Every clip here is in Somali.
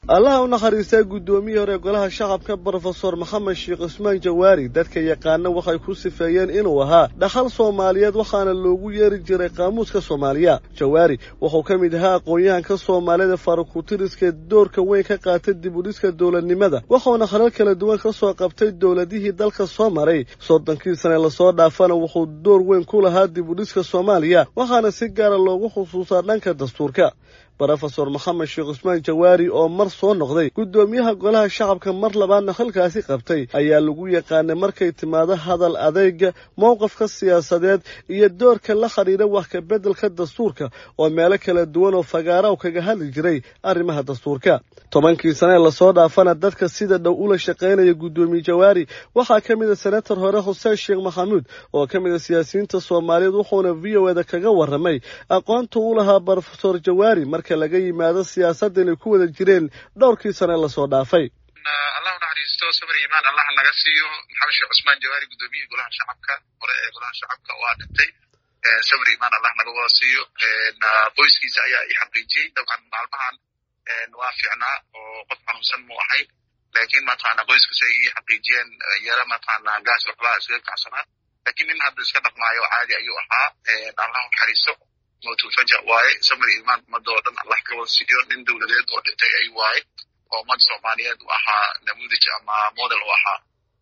allaha u naxariistaa guddoomiyii hore golaha shacabka brofesor maxamed sheekh cusmaan jawaari dadka yaqaana waxay ku sifeeyeen inuu ahaa dhaxal soomaaliyeed waxaana loogu yeeri jiray qaamuuska soomaaliya jawaari wuxuu ka mid ahaa aqoon-yahanka soomaalida farakutiriska doorka weyn ka qaatay dib udhiska dowladnimada wuxuuna halal kala duwan ka soo qabtay dowladihii dalka soo maray soddonkii sane lasoo dhaafana wuxuu door weyn ku lahaa dib udhiska soomaaliya waxaana si gaara loogu xusuusaa dhanka dastuurka brofesor maxamed sheekh cusmaan jawaari oo mar soo noqday guddoomiyaha golaha shacabka mar labaadna halkaasi qabtay ayaa lagu yaqaanay markay timaado hadal adeyga mowqafka siyaasadeed iyo doorka la xidhiira wax ka beddelka dastuurka oo meelo kala duwan oo fagaara u kaga hadli jiray arrimaha dastuurka tobankii sanee lasoo dhaafana dadka sida dhow ula shaqaynaya guddoomiye jawaari waxaa ka mid a senator hore xuseen sheekh maxamuud oo ka mid a siyaasiyiinta soomaaliyeed wuxuuna v o eda kaga warramay aqoonta u lahaa brofesor jawaari marka laga yimaado siyaasadda inay ku wada jireen dhowrkii sane lasoo dhaafay allah u naxariisto sabir iimaan allah naga siiyo maxamed sheekh cusmaan jawaari guddoomiyihii golaha shacabka hore ee golaha shacabka waa dhintay sabir iimaan allah naga wada siiyo qoyskiisa ayaa i xaqiijiyey dabcan maalmahan waa fiicnaa oo qof xanuunsan mu ahayn laakiin mataqaana qoyskiisa ay ii xaqiijiyeen yara mataqaana gaas waxbaa iskaga kacsanaa laakiin nin hadda iska dhaqmaayo caadi ayuu ahaa allah u naxariisto mawtulfaja waaye samir iimaan ummadda oo dhan allah ka wada siiyo nin dowladeed oo dhintay ay waaye oo ummad soomaaliyeed u ahaa namuudij ama model u ahaa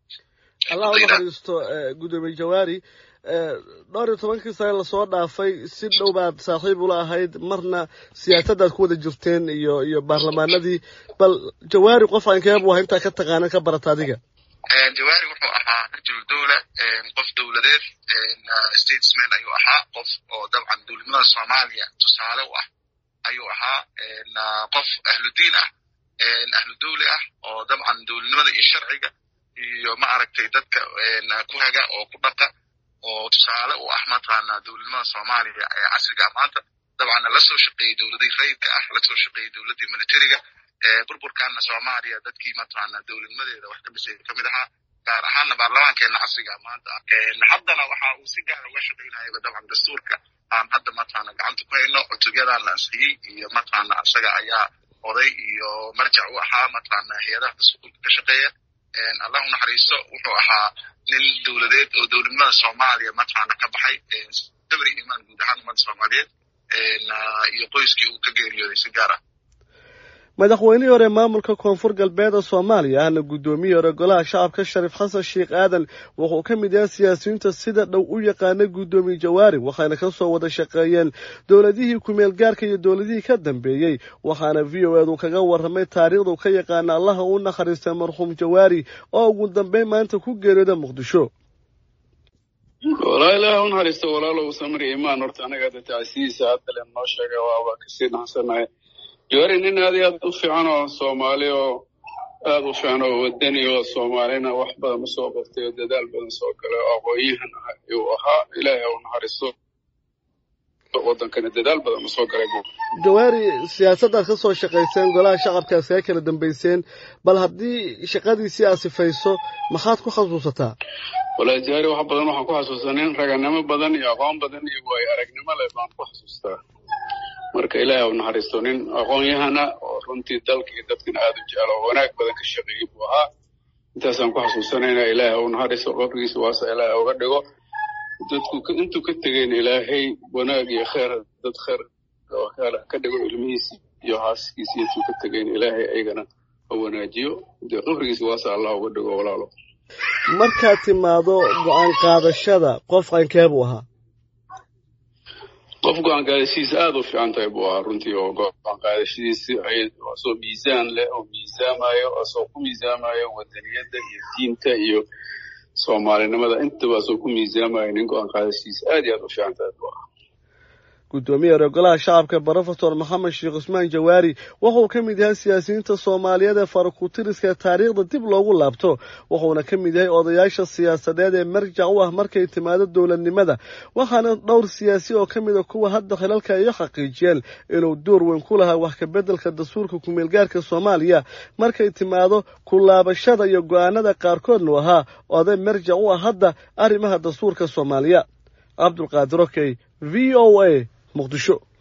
allah u naxariisto guddoomiye jawaari dhowr iyo tobankii sane lasoo dhaafay si dhow baad saaxiib ula ahayd marna siyaasaddaad ku wada jirteen iyo iyo baarlamaanadii bal jawaari qof aankeebu aha intaa ka taqaanan ka barata adiga jawaari wuxuu ahaa rajul dowla qof dowladeed statesman ayuu ahaa qof oo dabcan dowladnimada soomaaliya tusaale u ah ayuu ahaa qof ahludiin ah ahlu dowli ah oo dabcan dowladnimada iyo sharciga iyo ma aragtay dadka ku haga oo ku dhaqa oo tusaale u ah mataqaana dowladnimada soomaaliya ee casriga maanta dabcanna lasoo shaqeeyey dowladii rayidka ah lasoo shaqeeyey dowladii militariga burburkaana soomaaliya dadkii mataqaana dowladnimadeeda wax ka dhisay kamid ahaa gaar ahaana baarlamaankeena casriga maanta haddana waxa uu si gaar uga shaqaynayaba dabcan dastuurka aan hadda mataqaana gacanta ku hayno cutubyadan la ansixiyey iyo mataqaana isaga ayaa oday iyo marjac u ahaa mataqaana hay-adaha dastuurka ka shaqeeya allah u naxariisto wuxuu ahaa nin dowladeed oo dowladnimada soomaaliya mataqaana ka baxay sabri imaan guud ahaan ummadda soomaaliyeed iyo qoyskii uu ka geeriyooday si gaar ah madaxweynihii hore maamulka koonfur galbeed ee soomaaliya ahna guddoomiyii hore golaha shacabka shariif xasan sheekh aadan wuxuu ka mid yahay siyaasiyiinta sida dhow u yaqaanay guddoomiye jawaari waxayna ka soo wada shaqeeyeen dowladihii kumeel gaarka iyo dowladihii ka dambeeyey waxaana v o edu kaga warramay taariikhdu ka yaqaana allaha u naxariistay marxuum jawaari oo ugu dambeyn maanta ku geeriyooda muqdisho walaa ilaah u naxariisto walaalow samri imaan horta anaga hadda tacsiyiisa haddale noo sheega waaba kasii naxsanahay jawaari nin aad iyo aad u fiican oo soomaali oo aad u fiican oo wadani oo soomaalina wax badan u soo qabtay oo dadaal badan soo galay oo aqoon-yahan ah ayuu ahaa ilaahay u naxariisto wadankana dadaal badan u soo galay jawaari siyaasaddaad ka soo shaqayseen golaha shacabka iskaga kala dambayseen bal haddii shaqadiisii aad sifayso maxaad ku xasuusataa walahi jawaari wax badan waxaan ku xasuustaa nin raganimo badan iyo aqoon badan iyo waayo aragnimo leh baan ku xasuustaa marka ilaahay u naxariisto nin aqoon-yahana oo runtii dalka iyo dadkana aada u jecel oo wanaag badan ka shaqeeyey buu ahaa intaasaan ku xasuusanayna ilaahay u naxariisto qabrigiisa waasa ilaahay uga dhigo dadku intuu ka tegeyna ilaahay wanaag iyo kheer dad kheer ka dhigo ilmihiisi iyo haaskiisi intuu ka tegeyna ilaahay aygana ha wanaajiyo dee qabrigiisa waasa allah uga dhigo walaalo markaad timaado go-aan qaadashada qof qankee buu ahaa qof go-aan qaadashadiisa aada u fiican tahay buu ahaa runtii oo go-aan qaadashadiisi asoo miisaan leh oo miisaamayo asoo ku miisaamayo wadaniyadda iyo diinta iyo soomaalinimada intaba asoo ku miisaamayo nin go-aan qaadashadiisa aad iyo aad u fiican tahay buu ahaa guddoomiye hore golaha shacabka brofesor maxamed sheekh cusmaan jawaari wuxuu ka mid yahay siyaasiyiinta soomaaliyeed ee farakutiriska taariikhda dib loogu laabto wuxuuna ka mid yahay odayaasha siyaasadeed ee marjac u ah markay timaado dowladnimada waxaana dhowr siyaasi oo ka mid a kuwa hadda khilalka ay xaqiijiyeen inuu door weyn ku lahaa wax ka beddelka dastuurka kumeelgaarka soomaaliya markay timaado ku laabashada iyo go-aanada qaarkoodnu ahaa oday marjac u ah hadda arrimaha dastuurka soomaaliya cabdulqaadir okey v o a muqdisho